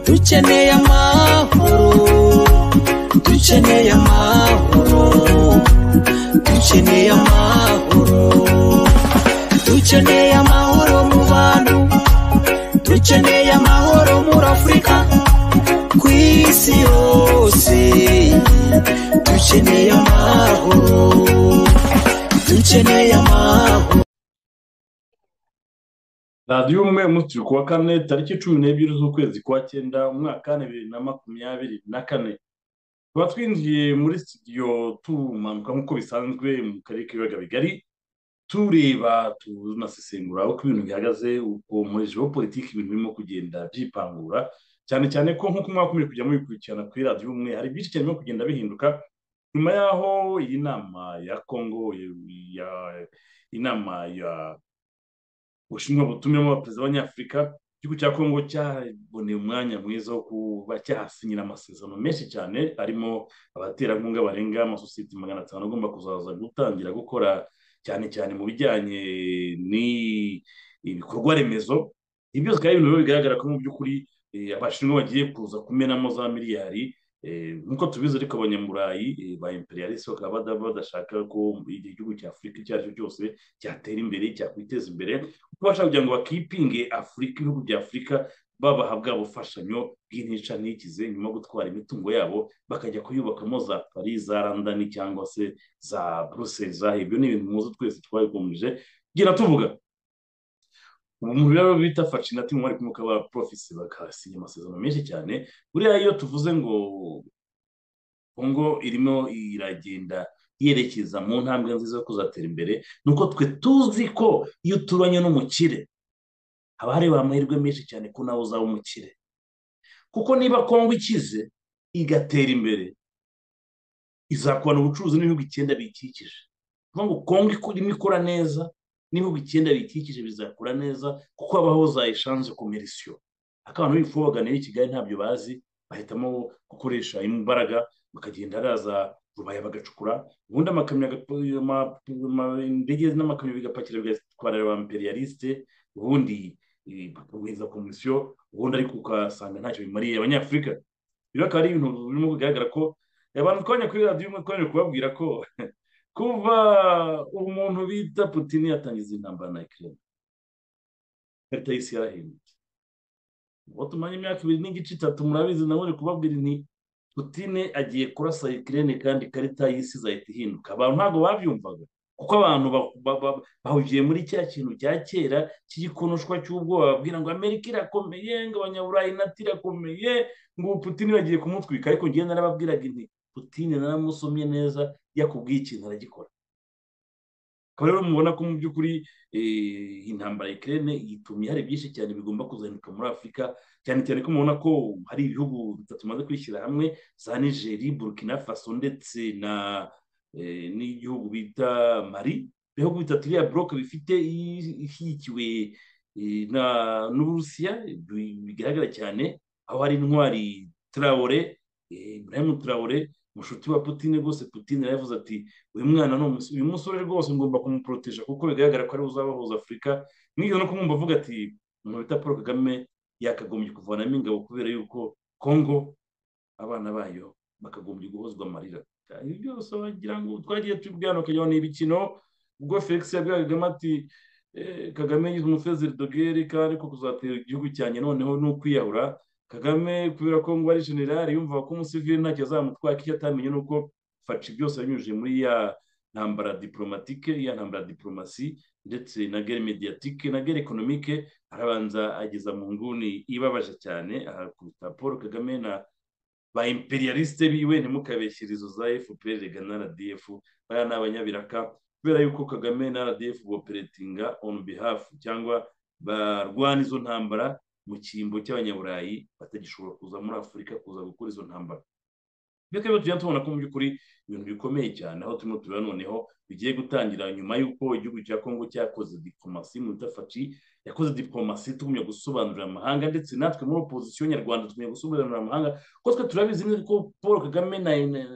dukeneye amahoro dukeneye amahoro dukeneye amahoro dukeneye amahoro mu bantu dukeneye amahoro muri afurika ku isi yose dukeneye amahoro dukeneye amahoro radiyo umwe umunsi ku wa kane tariki cumi n'ebyiri z'ukwezi kwa cyenda umwaka wa bibiri na makumyabiri na kane tuba twinjiye muri sitidiyo tumanuka nk'uko bisanzwe mu karere k'ibiyaga bigari tureba tunasesengura uko ibintu bihagaze uko muri politiki ibintu birimo kugenda byipangura cyane cyane ko nk'uko mwaka umaze kujya mubikurikirana kuri radiyo umwe hari byinshi cyane birimo kugenda bihinduka nyuma y'aho iyi nama ya kongo inama ya ubushinwa butumiramo abaperezida b'abanyafurika igihugu cya kongo cyaboneye umwanya mwiza wo kuba cyahasinyira amasezerano menshi cyane arimo abaterankunga barenga amasosiyete magana atanu agomba kuzaza gutangira gukora cyane cyane mu bijyanye n'ibikorwa remezo ibi byose bikaba ibintu bigaragara ko mu by'ukuri abashinwa bagiye kuza kumenamo za miliyari nk'uko tubizi ariko abanyamurayi ba imperialisi bakaba badashaka ko igihe igihugu cya afurika icyo ari cyo cyose cyatera imbere cyakwiteza imbere kuko bashaka kugira ngo bakipinge afurika ibihugu bya afurika babaha bwa bufashanyo bw'intica ntikize nyuma yo gutwara imitungo yabo bakajya kuyubakamo za paris za randani cyangwa se za bruxelles za ibyo ni ibintu muzi twese twabikomeje tugenda tuvuga mu biro bita fashinati mu bari kumwe ba porofisi bakasinya amasezerano menshi cyane buriya iyo tuvuze ngo kongo irimo iragenda yerekeza mu ntambwe nziza yo kuzatera imbere ni uko twe tuzi ko iyo uturanye n'umukire haba hareba amahirwe menshi cyane ko nawe uzaba umukire kuko niba kongo ikize igatera imbere izakubana ubucuruzi n'ibihugu icyenda biyikikije ni ngo kongo irimo ikora neza n'ibihugu icyenda bikikije bizakura neza kuko habaho za eshanje komerisiyo ariko abantu bifuza baganira i kigali ntabyo bazi bahitamo gukoresha imbaraga bakagenda haraza rubaya bagacukura ubundi amakamyo indege n'amakamyo bigapakira bigatwara ba imperialiste ubundi bakomeza komisiyo ubundi ariko ugasanga ntacyo bimariye abanyafurika rero akaba ari ibintu birimo kugaragara ko abantu twanya kuri radiyo umwe twaje kubabwira ko kuva umuntu bita putin yatangiza intambara na ikirere ikarita y'isi yarahindutse uwo tumanye imyaka ibiri n'igice itatu murabizi nabone kubabwira nti putin agiye kurasa ikirere kandi ikarita y'isi izahita ihinduka abantu ntabwo babyumvaga kuko abantu bahugiye muri cya kintu cya kera cy'igikonoshwa cy'ubwoba babwira ngo amerika irakomeye ngo abanyaburayi nati irakomeye ngo putin bagiye kumutwika ariko ngenda narababwiraga inti putin naramusomye neza yakubwiye ikintu aragikora akaba rero mubona ko mu by'ukuri intambara ikirere yitumye hari byinshi cyane bigomba kuzahinduka muri afurika cyane cyane ko mubona ko hari ibihugu bitatu bimaze kwishyira hamwe za nigeri burkina faso ndetse na n'igihugu bita mari ibihugu bitatu bya buroke bifite ishyigikiwe n'uburusiya bigaragara cyane aho hari intwari turawore ibrahim turawore mushuti wa Putin rwose Putin yaravuze ati uyu mwana no uyu musore rwose ngomba kumuporoteja kuko bigaragara ko ari uzabahuza Afurika n'iyo no kumwumva avuga ati umuntu bita Paul Kagame yakagombye kuvanamo ingabo kubera yuko Kongo abana bayo bakagombye guhozwa amarira ibi byose wagira ngo twagiye tubwana ukagira ni ibikino ubwo Felix yabwiraga ati Kagame yize umufezeri dogere kandi ko kuzatera igihugu cyanjye noneho ni ukwiyahura kagame kubera ko ngo ari generali yumva ko umusivili ntacyo azamutwara icyo atamenye ni uko faci byose yanyujije muri ya ntambara diporomatike ya ntambara diporomasi ndetse na gere mediyatike na gere ekonomike arabanza ageza mu nguni ibabaje cyane ahakubita paul kagame na ba imperialiste biwe ntimukabeshyirizo za fpr rega na rdf baya ni abanyabiraka kubera yuko kagame na rdf boperetinga on behalf cyangwa barwana izo ntambara mu cyimbo cy'abanyaburayi batagishobora kuza muri afurika kuza gukora izo ntambara ibyo rero tujya tubona ko mu by'ukuri ibintu bikomeye cyane aho turimo tureba noneho bigiye gutangira nyuma y'uko igihugu cya kongo cyakoze diplomasi mu itafati yakoze diplomasi tugumya gusobanurira amahanga ndetse natwe muri opozisiyo nyarwanda tugumya gusobanurira amahanga kuko twe turabizi ko paul kagame na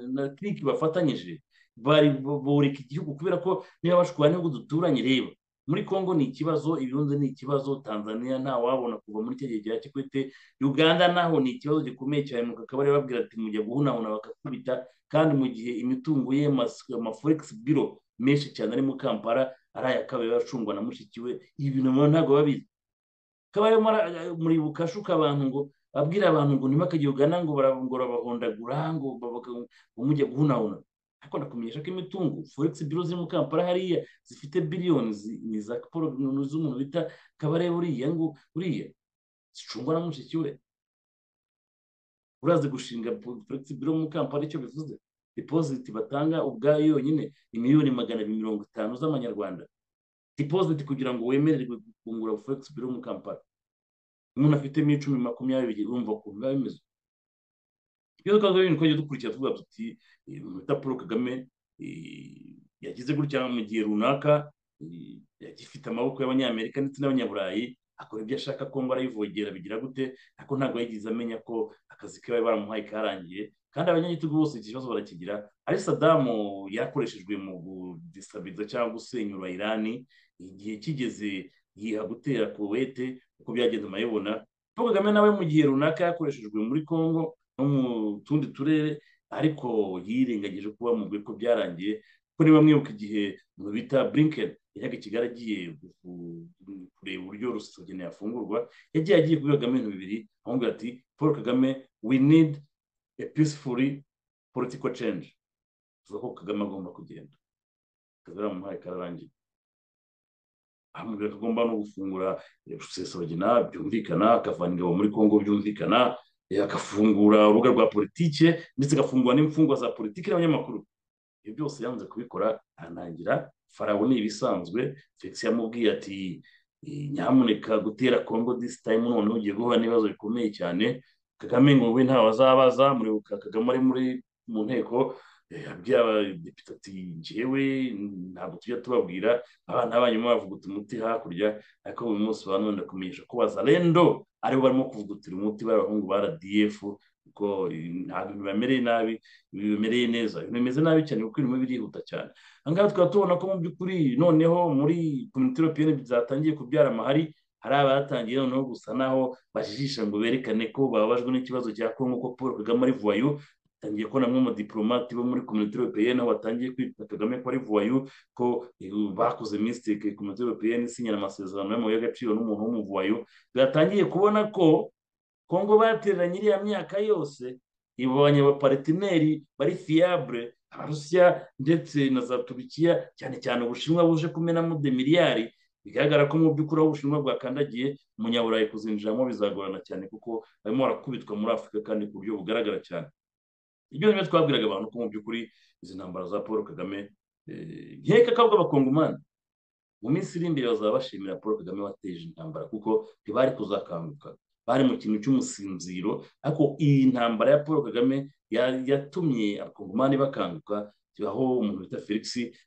na bafatanyije bari boreka igihugu kubera ko niba bashwana n'ibihugu duturanye reba muri congo ni ikibazo ibirundi ni ikibazo tanzania ntawabona kuva muri icyo gihe cya kikwete uganda naho ni ikibazo gikomeye cyane mu kakaba babwira ati mujya guhunahuna bakakubita kandi mu gihe imitungo ye amaforegisi biro menshi cyane ari mu kampara ari ayakabaye acungwa na mushiki we ibi bintu ntabwo babizi kabaye muribuka ashuka abantu ngo abwira abantu ngo ntimakajye ugana ngo barabungura bahondagura ngo mujya guhunahuna ariko nakumenyesha ko imitungo foregisi biro ziri mu kampara hariya zifite biliyoni ni za paul z'umuntu bita kabarebe uriya ngo uriya zicungwa na mushiki we urazi gushinga foregisi biro mu kampara icyo bivuze dipoziti batanga ubwayo yonyine ni miliyoni magana abiri mirongo itanu z'amanyarwanda dipoziti kugira ngo wemererwe gufungura foregisi biro mu kampara umuntu afitemo icumi makumyabiri urumva ukuntu biba bimeze iyo twavuga ibintu twajya dukurikira tuvuga tuti bita paul kagame yagize gutya mu gihe runaka ifite amaboko y'abanyamerika ndetse n'abanyaburayi akora ibyo ashaka ko ngo arayivogera bigira gute ariko ntabwo yigeze amenya ko akazi ke bari baramuhaye karangiye kandi abanyagitugu bose iki kibazo barakigira ari sadamu yarakoreshejwe mu gudisabiriza cyangwa gusenyura irani igihe kigeze yiha gutera kuwete uko byagenze amayobona paul kagame nawe mu gihe runaka yakoreshejwe muri congo no mu tundi turere ariko yirengagije kuba mu ko byarangiye kuko niba mwibuka igihe umuntu bita blinken yajyaga i kigali agiye kureba uburyo rusagene yafungurwa yagiye agiye kuri kagame ibintu bibiri amubwira ati paul kagame we need a peacefully political change tuvuga ko kagame agomba kugenda akazi baramuhaye kararangiye amubwira ko agomba no gufungura rusesabagina byumvikana akavana ingabo muri congo byumvikana agafungura urubuga rwa politike ndetse agafungura n'imfungwa za politiki n'abanyamakuru ibyo byose yanze kubikora aranangira farawo ni ibisanzwe felix yamubwiye ati nyamuneka gutera congo disi tayimu noneho ugiye guhura n'ibibazo bikomeye cyane kagame ngo we ntawe azabaza muribuka kagame ari muri mu nteko abwira abadepite ati njyewe ntabwo tujya tubabwira abana banyuma bavuguta umuti hakurya ariko buri munsi ba none ndakumenyesha ko bazarendo aribo barimo kuvugutira umuti bari abahungu ba rdf kuko ntabwo bibamereye nabi bibamereye neza bimeze nabi cyane kuko ibintu birihuta cyane ahangaha tukaba tubona ko mu by'ukuri noneho muri komite europeyeni zatangiye kubyara amahari hari abatangiye noneho gusa naho bajijisha ngo berekane ko bababajwe n'ikibazo cya kongo ko paul kagame ari vuwayu tangiye ko namwe umudipolomati bo muri komite europeyeni aho batangiye kwita kagame ko ari vuwayu ko bakoze misitike komite europeyeni isinyana amasezerano y'amabuye y'agaciro n'umuntu w'umuvuwayu batangiye kubona ko kongo batereranye iriya myaka yose ibonye abaparetineri bari fiyabure abarusiya ndetse na za turukiya cyane cyane ubushinwa buje kumenamo demiliyari bigaragara ko mu by'ukuri aho ubushinwa bwakandagiye umunyaburayi kuzinjiramo bizagorana cyane kuko barimo barakubitwa muri afurika kandi ku buryo bugaragara cyane ibyo rero twabwiraga abantu ko mu by'ukuri izi ntambara za paul kagame nkeka ko abakongomani mu minsi iri imbere bazaba bashimira paul kagame wateje intambara kuko ntibari kuzakanguka bari mu kintu cy'umusinziro ariko iyi ntambara ya paul kagame yatumye abakongomani bakanguka aho umuntu bita felix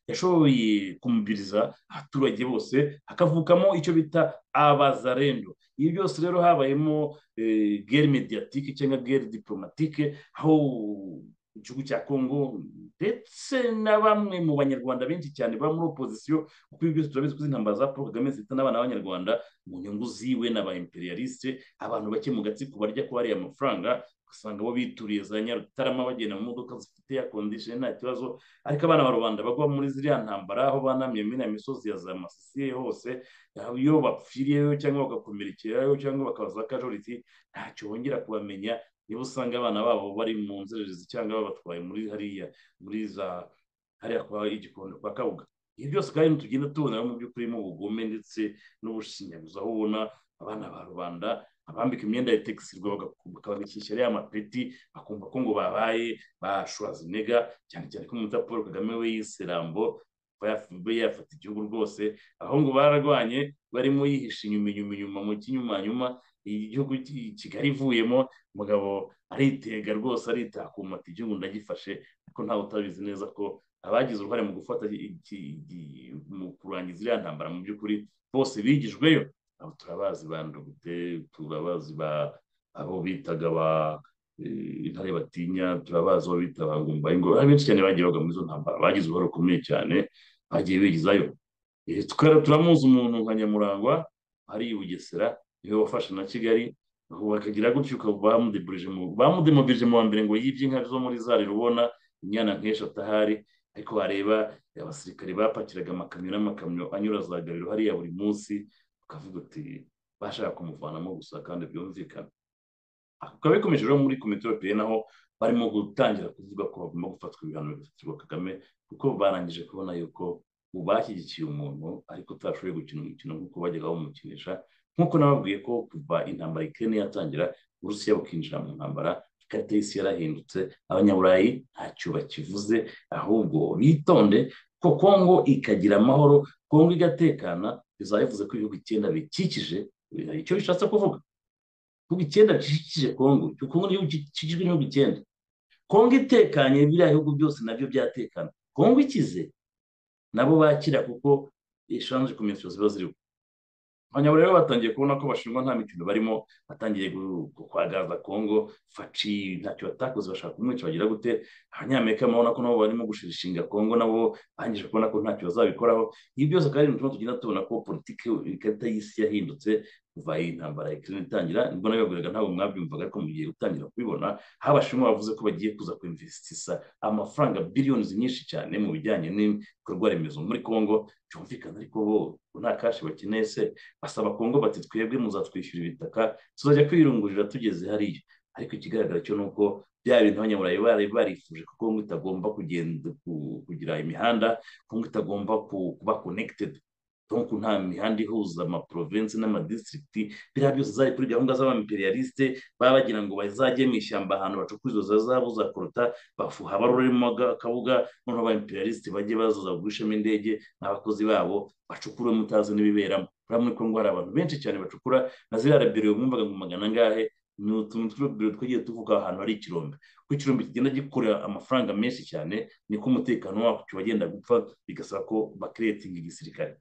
yashoboye kumubiriza abaturage bose hakavukamo icyo bita abazarendo ibi byose rero habayemo gere mediatike cyangwa gere diplomatike aho igihugu cya kongo ndetse na bamwe mu banyarwanda benshi cyane baba muri opozisiyo kuko ibi byose turabizi ko izi ntambara za paul kagame zita n'abana b'abanyarwanda mu nyungu ziwe n'aba imperialiste abantu bake mu gatsiko barya ko hariya amafaranga ugasanga bo bituriye za nyarutarama bagenda mu modoka zifite ya kondisheni nta kibazo ariko abana ba rubanda bagwa muri ziriya ntambara aho banamye muri ya misozi ya za masisiye hose iyo bapfiriyeyo cyangwa bagakomerekerayo cyangwa bakabaza akajoriti ntacyo bongera kubamenya niba usanga abana babo bari mu nzererezi cyangwa babatwaye muri hariya muri za hariya kwa igikondo kwa kabuga ibi byose kandi tugenda tubona mu by'ukuri mu bugome ndetse n'ubushinyaguzi aho ubona abana ba rubanda abambika imyenda ya tegisirwa bakababikisha ariya mapeti bakumva ko ngo babaye bashwazinega cyane cyane ko umuta paul kagame we yise rambo yafata igihugu rwose abahungu bararwanye barimo yihisha inyuma inyuma inyuma mu kinyumanyuma igihugu kigali ivuyemo umugabo aritega rwose aritakuma ati igihugu ndagifashe ariko ntawe utabizi neza ko abagize uruhare mu gufata mu kurangiza iriya ntambara mu by'ukuri bose bigijweyo abo turabazi ba ndogute turabazi ba abo bitaga ba intare batinya turabazi abo bita ba ngumba ingoro hari benshi cyane bagiye bagwa muri izo ntambara bagize uruhare rukomeye cyane bagiye bigizayo Eh, tukara- turamuzi umuntu nka nyamurangwa ari i bugesera niwe wafashe na kigali ubu bakagira gutyo ukaba bamudeburije mu bamudemobilije mu wa mbere ngo yibye inka zo muri zari rubona inyana nk'eshatu ahari ariko wareba abasirikare bapakiraga amakamyo n'amakamyo anyura za gariro hariya buri munsi ukavuga uti bashaka kumuvanamo gusa kandi byumvikana bikaba bikomeje rero muri komite y'abapire naho barimo gutangira kuvuga ko bagomba gufatwa ibihano bifatirwa kagame kuko barangije kubona yuko ubu bashyigikiye umuntu ariko utashoboye gukina umukino nk'uko bajyaga bamukinisha nk'uko nababwiye ko kuva intambara ikene yatangira uburusiya bukinjira mu ntambara ikarita y'isi yarahindutse abanyaburayi ntacyo bakivuze ahubwo bitonde ko kongo ikagira amahoro kongo igatekana bizaba bivuze ko ibihugu icyenda bikikije biragira icyo bishatse kuvuga ibihugu icyenda bikikije kongo kongo ni igihugu gikikijwe n'ibihugu icyenda kongo itekanye biriya bihugu byose nabyo byatekana kongo ikize nabo bakira kuko eshanje komisiyo ziba ziriho abanyaburayi rero batangiye kubona ko bashinjwa nta mikino barimo batangiye gu- gu- kwagaza kongo faci ntacyo batakoze bashaka kumwica bagira gute abanyamerika babona ko nabo barimo gushirishinga kongo nabo bangije kubona ko ntacyo bazabikoraho ibi byose kandi ni utuntu tugenda tubona ko politiki ikarita y'isi yahindutse kuva iyi ntambara ya Ukraine itangira nibwo nabibabwiraga ntabwo mwabyumvaga ariko mugiye gutangira kubibona aho abashinwa bavuze ko bagiye kuza kwinvestisa amafaranga biliyoni nyinshi cyane mu bijyanye ni- ibikorwa remezo muri congo byumvikana ariko bo bo nta kashi bakeneye se basaba congo bati twebwe muzatwishyura ibitaka tuzajya kwirungurira tugeze hariya ariko ikigaragara cyo ni uko bya bintu abanyaburayi bari barifuje ko congo itagomba kugenda ku- kugira imihanda congo itagomba ku- kuba connected donc nta mihanda ihuza amaprovensi n'amadistrict biriya byose zari kuri gahunda z'abamperiyalisite baba bagira ngo bazajye mu ishyamba ahantu bacukura izo zahabu za korota bafuha baroremo akabuga noneho ba imperialiste bajye bazaza bagurishamo indege n'abakozi babo bacukure mutazi n'ibiberamo buriya muri kongo hari abantu benshi cyane bacukura na ziriya rabiro mwumvaga ngo magana angahe ni utuntu tw'urubiro twagiye tuvuga ahantu hari ikirombe ko ikirombe kigenda gikorera amafaranga menshi cyane niko umutekano wacyo wagenda gupfa bigasaba ko bakiretinga igisirikare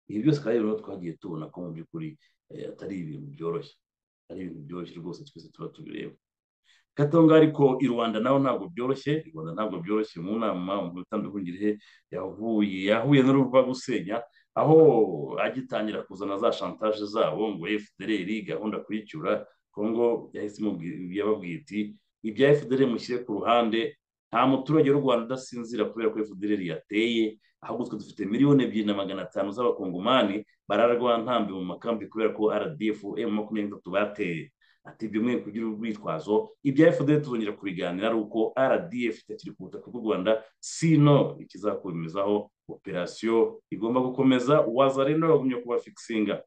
ibi byose kandi rero twagiye tubona ko mu by'ukuri eh, atari ibintu byoroshye atari ibintu byoroshye rwose twese tuba tubireba katonga ariko i rwanda naho ntabwo byoroshye i rwanda ntabwo byoroshye mu nama umuntu utandukanye yahuye yahuye n'uruva gusenya aho agitangira kuzana za shantaje zabo ngo fdr gahunda kuyicyura kongo yahise imubwi- yababwiye iti ibya fdr mushyire ku ruhande nta muturage w'u rwanda udasinzira kubera ko fdr yateye ahubwo twe dufite miliyoni ebyiri na magana atanu z'abakongomani bararwa ntambi mu makambi kubera ko rdf makumyabiri n'itatu bateye ati ibyo mwe kugira urwitwazo ibya fdr tuzongera kubiganira ari uko rdf itakiri ku butaka bw'u rwanda sino ikizakomezaho operasiyo igomba gukomeza wazareno yagumye kuba fikisinga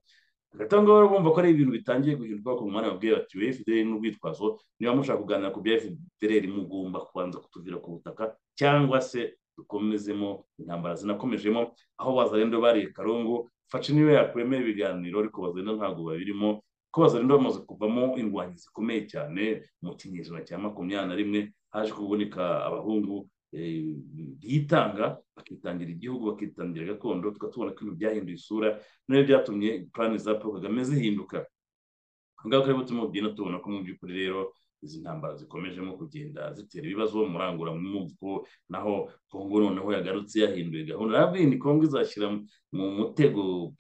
agatanga rero bumva ko ari ibintu bitangiye guhinduka ku mwanya wabwiye bati we fdr n'urwitwazo niba mushaka kuganira ku bya fdr mugomba kubanza kutuvira ku butaka cyangwa se dukomezemo intambara zinakomejemo aho wazarendo bariye karungu faci niyo yakuremera ibiganiro ariko wazarendo ntabwo babirimo ko bazarenda bamaze kuvamo indwanyi zikomeye cyane mu kinyejana cya makumyabiri na rimwe haje kuboneka abahungu eh, bitanga bakitangira igihugu bakitangira gakondo tukaba tubona ko ibintu byahinduye isura nabyo byatumye purani za paul kagame zihinduka aha ngaha turimo turimo kugenda tubona ko mu by'ukuri rero izi ntambara zikomejemo kugenda zitera ibibazo umuranguramwuko naho kongo noneho yagarutse yahinduye gahunda nabwiye ni kongo izashyira mu mutego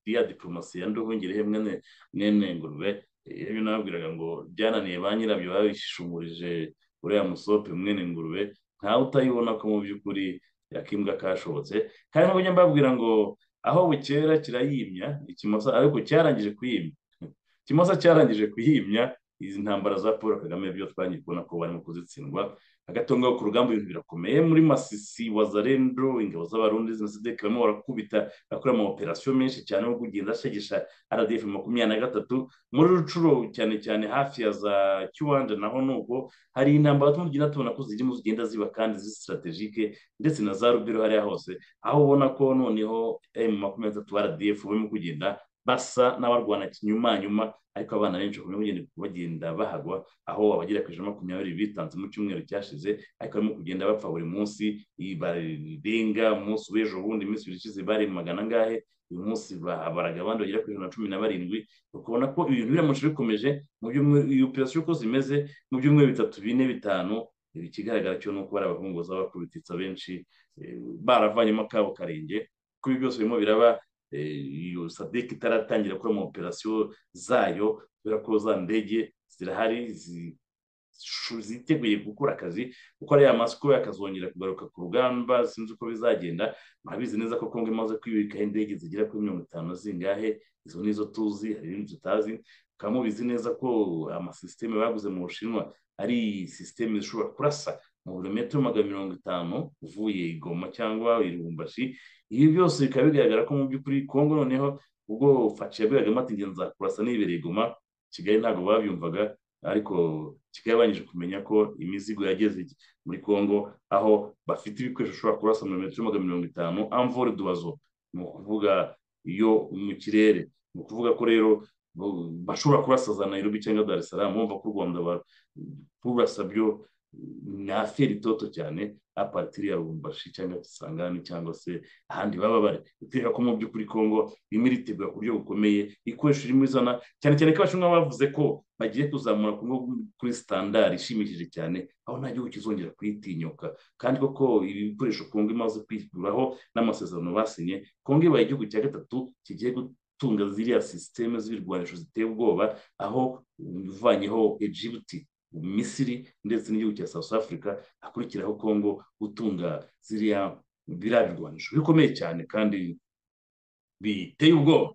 ya diporomasi ya nduhungire mwene mwene ngurube Eh, ibyo nababwiraga ngo byananiye ba nyirabyo babishumurije uriya musope mwene ngurube ntawe utayibona ko mu by'ukuri akimbwa kashobotse kandi nk'ubu njya mbabwira ngo aho bukera kirayimya ikimasa ariko cyarangije kuyimya ikimasa cyarangije kuyimya izi ntambara za paul kagame byo twangiye kubona ko barimo kuzitsindwa agatonga ku rugamba ibintu birakomeye muri masisi wazarendo ingabo z'abarundi zina sidek barimo barakubita bakora ama operasiyo menshi cyane yo kugenda ashegesha rdf makumyabiri na gatatu muri rucuro cyane cyane hafi ya za kiwanja naho nuko hari intambara turimo tugenda tubona ko zirimo zigenda ziba kandi ziri strategike ndetse na za rubero hariya hose aho ubona ko noneho m makumyabiri na gatatu rdf barimo kugenda basa n'abarwana kinyumanyuma ariko abana benshi bakomeje kugenda- bagenda bahagwa aho abagera ku ijana na makumyabiri bitanze mu cyumweru cyashize ariko barimo kugenda bapfa buri munsi i- barenga umunsi w'ejo bundi iminsi ibiri ishize bari magana angahe uyu munsi ba- baraga abandi bagera ku ijana na cumi na barindwi ukabona ko ibintu biramutse bikomeje mu byumweru iyo operasiyo uko zimeze mu byumweru bitatu bine bitanu ibi ikigaragara cyo ni uko bari abahungu bakubititsa benshi eh, baravanyemo akabo karenge kuko ibi byose birimo biraba iyo sadek itaratangira gukora mu operasiyo zayo kubera ko za ndege zirahari zi- ziteguye gukora akazi kuko ari ya masiko yakazongera kugaruka ku rugamba sinzi uko bizagenda murabizi neza ko kongo imaze kwibikaho indege zigera kuri mirongo itanu zingahe izo ni zo tuzi hari n'indi tutazi mukaba mubizi neza ko amasisiteme baguze mu bushinwa ari sisiteme zishobora kurasa mu birometero magana mirongo itanu uvuye i goma cyangwa i lubumbashi ibi byose bikaba bigaragara ko mu by'ukuri kongo noneho ubwo faci yabwiragamo ati ngenzi kurasa nibereye i goma kigali ntabwo babyumvaga ariko kigali yabanje kumenya ko imizigo yageze muri congo aho bafite ibikoresho ushobora kurasa metero magana mirongo itanu amvore duwazo ni ukuvuga iyo mu kirere ni ukuvuga ko rero bo- bashobora kurasa za nairobi cyangwa dar es salaam bumva ko u rwanda ba- kurasa byo ni aferi itoto cyane aparitiri ya lubumbashi cyangwa kisangani cyangwa se ahandi baba bari bitewe ko mu by'ukuri congo irimo iritegura ku buryo bukomeye ikoresho irimo izana cyane cyane ko abashinwa bavuze ko bagiye kuzamura Kongo kuri sitandari ishimishije cyane aho nta gihugu kizongera kuyitinyuka kandi koko ibi bikoresho kongo imaze kwikuraho n'amasezerano basinye kongo ibaye igihugu cya gatatu kigiye gutunga ziriya sisiteme z'ibirwanisho ziteye ubwoba aho uvanyeho egibuti misiri ndetse n'igihugu cya south africa hakurikiraho kongo gutunga ziriya biriya birwanisho bikomeye cyane kandi biteye ubwoba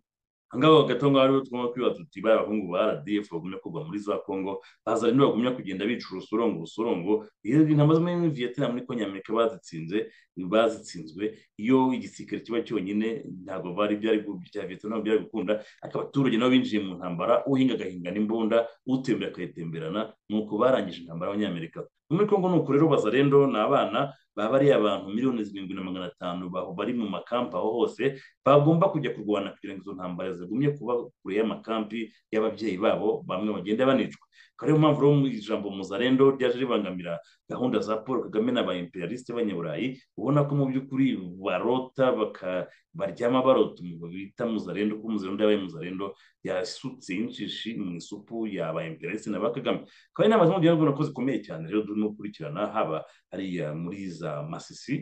ahangaha gato ngaho ariho tugomba kwiba tuti bariya abahungu ba rdf bagumya kugwa muri za congo baza rero bagumya kugenda bica urusorongo urusorongo iyo intama zo muri vietnam niko nyamerika bazitsinze bazitsinzwe iyo igisirikare kiba cyonyine ntabwo bari byari gu- bya vietnam byari gukunda ariko abaturage nabo binjiye mu ntambara uhinga agahingana imbunda utembera akayitemberana nuko barangije intambara abanyamerika muri congo nuko rero bazarendo ni abana baba ari abantu miliyoni zirindwi na magana atanu baho bari mu makampa aho hose bagomba kujya kurwana kugira ngo izo ntambara zigumye kuba kure y'amakampi y'ababyeyi babo bamwe bagenda banicwa akaba ariyo mpamvu rero mu ijambo muzarendo ryaje ribangamira gahunda za paul kagame n'aba imperialiste b'abanyaburayi ubona ko mu by'ukuri barota baka- baryama barota umugabo bita muzarendo kuko muzarendo yabaye muzarendo yasutse inshishi mu isupu y'aba imperialiste na ba kagame akaba ari inama z'umuryango ubona ko zikomeye cyane rero turimo gukurikirana haba hariya muri za masisi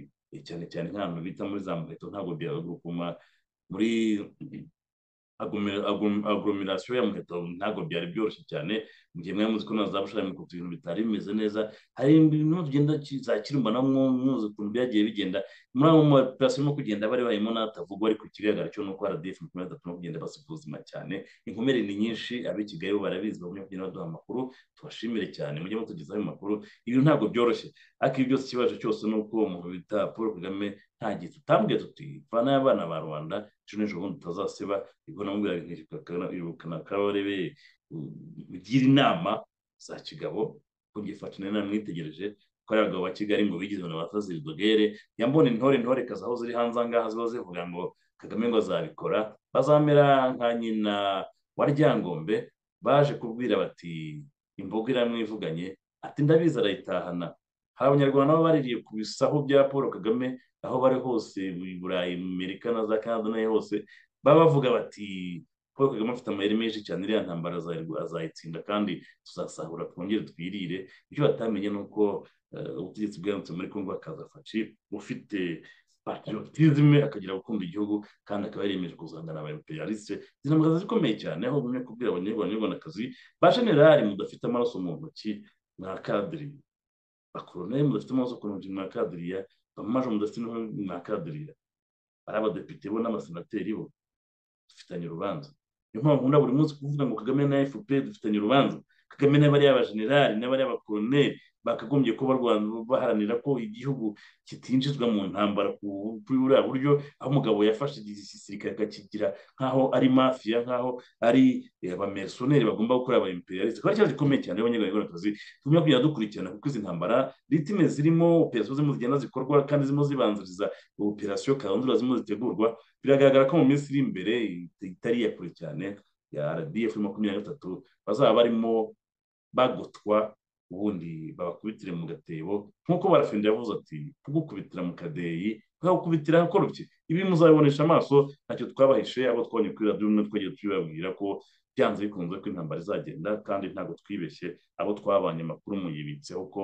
cyane cyane nk'ahantu bita muri za muheto ntabwo byagurukuma muri agome- agom- aglomeration ya muheto ntabwo byari byoroshye cyane mu gihe mwari muzi ko na za bushari mukuta ibintu bitari bimeze neza hari ibintu bigenda ki- za kirumba na mwo muzi ukuntu byagiye bigenda muri ayo maperasiyo arimo kugenda bari barimo n'atavugwa ariko ikigaragara cyo ni uko rdf makumyabiri na gatatu no kugenda basiga ubuzima cyane inkomere ni nyinshi ab'i kigali bo barabizi bagumya kugenda baduha amakuru tubashimire cyane mujye mutugezaho ayo makuru ibintu ntabwo byoroshye ariko ibi byose ikibazo cyose ni uko umuntu bita paul kagame nta gihe tutambwiye tuti vana y'abana ba rwanda ejo n'ejo bundi tutazasiba ubwo namubwiraga nti irukana kabarebe ugira inama za kigabo kugifatana namwitegereje ko ari abagabo ba kigali ngo bigize ngo batazibdogere yambone intore intore kazi aho ziri hanze ahangaha ziba zivuga ngo kagame ngo azabikora bazamera nka nyina wa ryangombe baje kubwira bati imboga iramwivuganye ati ndabizi arayitahana hari abanyarwanda baba baririye ku bisaho bya paul kagame aho bari hose i burayi mu amerika na za canada n'aho hose baba bavuga bati paul kagame afite amayeri menshi cyane iriya ntambara azayirw- azayitsinda kandi tuzasahura twongere twirire ibyo batamenye ni uko eh, ubutegetsi bwaramutse muri congo hakaza faci ufite patriotisme akagira gukunda igihugu kandi akaba yariyemeje kuzangana aba imperialiste zinambwa zikomeye cyane aho bumwe kubwira abanyarwandakazi ba generali mudafite amaraso mu ntoki mwa kadiri bakoroneri mudafite amaraso ku ntoki mwa kadiriya bamaje mudafite n'inkono mwa kadiriya ari abadepite bo n'abasenateri bo dufitanye urubanza niyo mpamvu nkunda buri munsi kuvuga ngo kagame na fpr dufitanye urubanza kagame n'abariya abajenerali n'abariya abakoroneri bakagombye kuba barwana baharanira ko igihugu kitinjizwa mu ntambara ku- kuri buriya buryo aho umugabo yafashe igisirikare akakigira nk'aho ari mafiya nk'aho ari eh, abamersoneri bagomba gukora aba imperialiste kuba ikibazo gikomeye cyane abanyarwandakazi tugomba kujya dukurikirana kuko izi ntambara ritime zirimo operasiyo zirimo zigenda zikorwa kandi zirimo zibanziriza operasiyo karundura zirimo zitegurwa biragaragara ko mu minsi iri imbere it- itari iya kure cyane ya rdf makumyabiri na gatatu bazaba barimo bagotwa ubundi babakubitire mu gatebo nk'uko barafenda yavuze ati tugukubitira mu kadeyi tukagukubitira ahakorobye ibi muzabibonesha amaso ntacyo twabahishe abo twabonye kuri radiyo rumwe twagiye tubibabwira ko byanze bikunze ko intambara izagenda kandi ntabwo twibeshye abo twabanye amakuru muyibitseho ko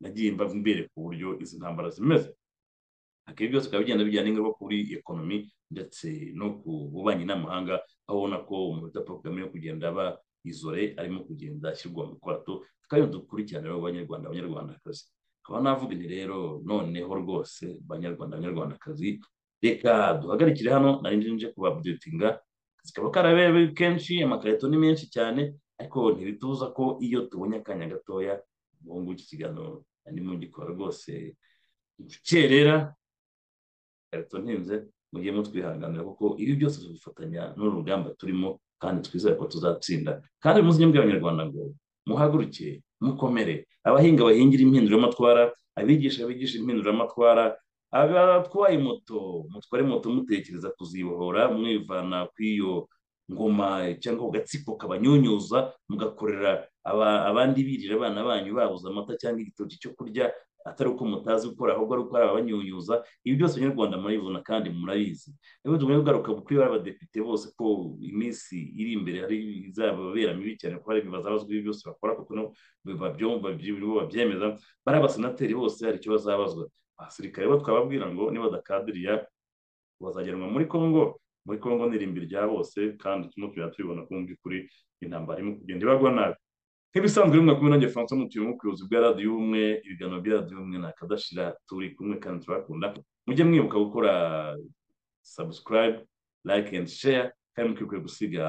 nagiye mba mbereka uburyo izi ntambara zimeze akenshi byose bikaba bigenda bigira n'ingaruka kuri ekonomi ndetse no ku bubanyi n'amahanga aho ubona ko umuhuta paul kagame yo kugenda aba izore arimo kugenda ashyirwa mu kwato tukaba iyo dukurikirana rero abanyarwanda abanyarwandakazi nkaba navuga ni rero noneho rwose banyarwanda abanyarwandakazi reka duhagarikire hano nari nje kubabdetinga zikaba karabereye kenshi amakarito ni menshi cyane ariko ntibitubuza ko iyo tubonye akanya gatoya ubu iki ikiganiro harimo gikora rwose ubukerera ikarito ntinze mujye mutwihanganira kuko ibi byose tubifatanya n'uru rugamba turimo kandi twizere ko tuzatsinda kandi mu buzima bw'abanyarwanda ngo muhaguruke mukomere abahinga bahingira impinduramatwara abigisha bigisha impinduramatwara abatwaye moto mutware moto mutekereza kuzibohora mwivana ku iyo ngoma cyangwa ku gatsiko kabanyunyuza mugakorera abandi birira abana banyu babuze amata cyangwa igitoki cyo kurya atari uko mutazi gukora ahubwo ari uko ari abanyunyuza ibi byose abanyarwanda murabibona kandi murabizi rero tugomba kugaruka kuri ba badepite bose ko iminsi iri imbere hari izababera mibi cyane kuko hari bazabazwa ibi byose bakora kuko babyumva babyemeza bari abasenateri bose hari icyo bazabazwa abasirikare bo twababwira ngo nibadakadiriya bazajyanwa muri congo muri congo n'irimbi rya bose kandi turimo tujya tubibona ko mu by'ukuri intambara irimo kugenda ibagwa nabi nk'ibisanzwe rimwe kumwe nanjye francois mutuye mu buyobozi bwa radiyo ubumwe ibiganiro bya radiyo ubumwe ntakadashira turi kumwe kandi turabakunda mujye mwibuka gukora subscribe like and share kandi mukwiye gusiga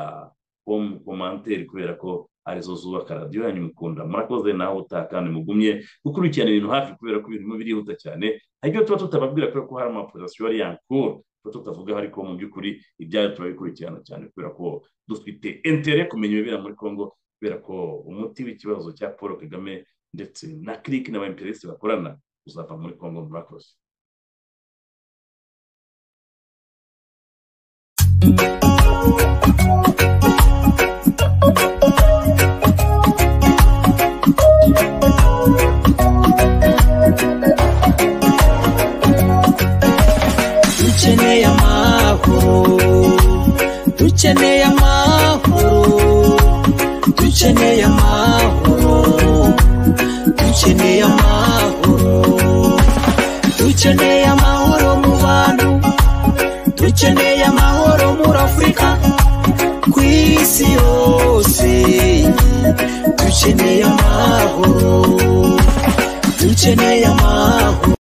home komanteri kubera ko arizo zubaka radiyo yanyu mukunda murakoze naho utaha kandi mugumye gukurikirana ibintu hafi kubera ko ibintu birihuta cyane hari ibyo tuba tutababwira kubera ko hari amaporasiyo ari yankuru tuba tutavugaho ariko mu by'ukuri ibyayo turabikurikirana cyane kubera ko dufite entere kumenya ibibera muri congo kubera ko umuti w'ikibazo cya paul kagame ndetse na kiriki na ba imperesi bakorana uzava muri congo murakoze dukeneye amahoro dukeneye amahoro dukeneye amahoro dukeneye amahoro dukeneye amahoro mu bantu dukeneye amahoro muri afurika ku isi yose dukeneye amahoro dukeneye amahoro